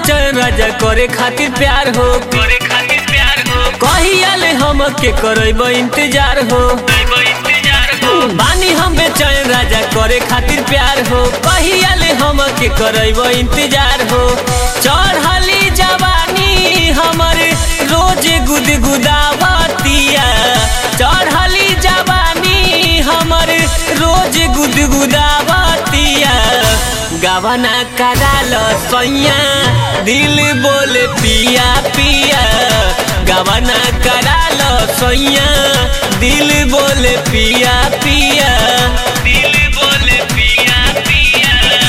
बेचैन राजा करे खातिर प्यार हो करे खातिर प्यार हो कहिया ले हम के करब इंतजार हो करब इंतजार हो बानी हम बेचैन राजा करे खातिर प्यार हो कहिया ले हम के करब इंतजार हो चढ़ली जवानी हमर रोज गुदगुदावतिया चढ़ली जवानी हमर रोज गुदगुदावतिया गवना कराल सैया दिल बोले पिया पिया गवना कराल सैया दिल बोले पिया पिया दिल बोले पिया पिया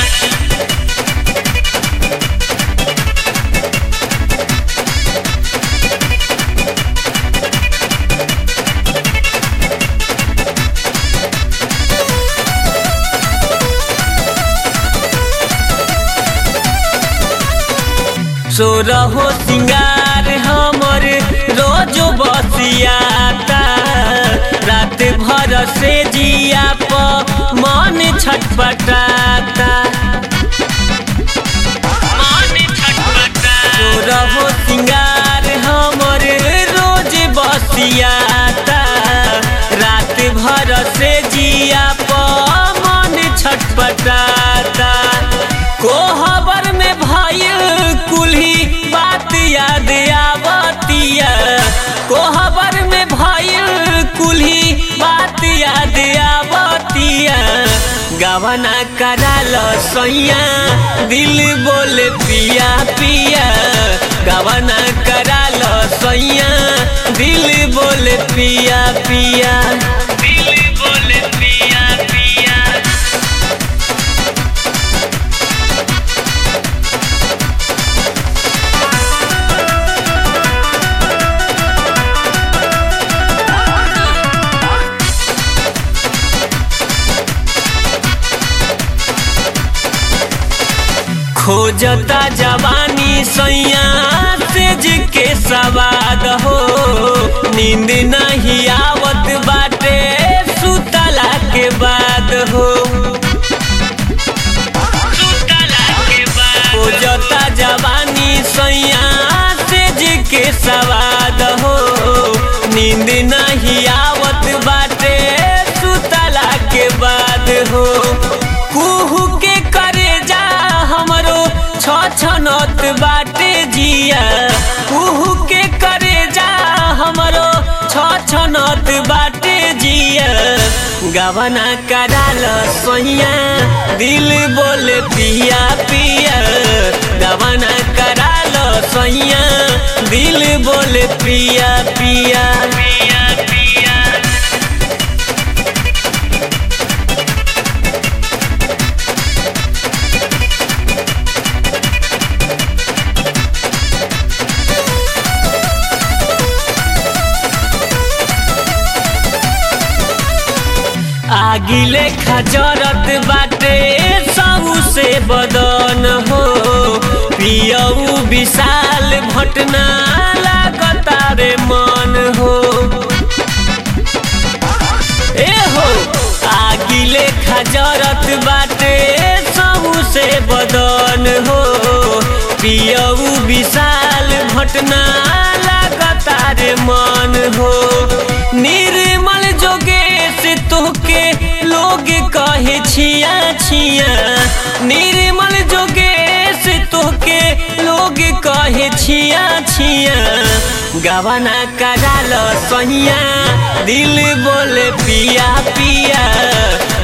सो रहो सिंगार हमर रोज बसियाता रात भर से जिया प मन छटपटाता मन छटपटा सो रहो सिंगार हमर रोज बसियाता रात भर से जिया प मन छटपटाता कोहबर में भइल कुल्ही बात याद आवतिया कोहबर में भइल कुल्ही बात याद आवतिया गवना कराल सैया दिल बोले पिया पिया गवना कराल सैया दिल बोले पिया पिया दिल बोले पिया पिया खोजता जवानी सैया सेज के सवाद हो नींद नहीं आवत बाटे सुतला के बाद हो सुतला के बाद खोजता जवानी सैया सेज के सवाद हो नींद नहीं आवत बाटे सुतला के बाद हो कुहू के करे जा हमरो छ छनत बाटे जिया कुहू के करे जा हमरो छ छनत बाटे जिया गवना कराल सोहिया दिल बोले पिया पिया गवना कराल सोहिया दिल बोले पिया पिया पिया पिया आगिले खजरत बाटे सबू से बदन हो पियऊ विशाल भटना लागता रे मन हो ए हो आगिले खजरत बाटे सबू से बदन हो पियऊ विशाल भटना लागता रे मन हो निर्मल जोगेश तोहके लोग कहे छिया छिया निर्मल जोगेश तोहके लोग कहे छिया छिया गवना कराल सहिया दिल बोले पिया पिया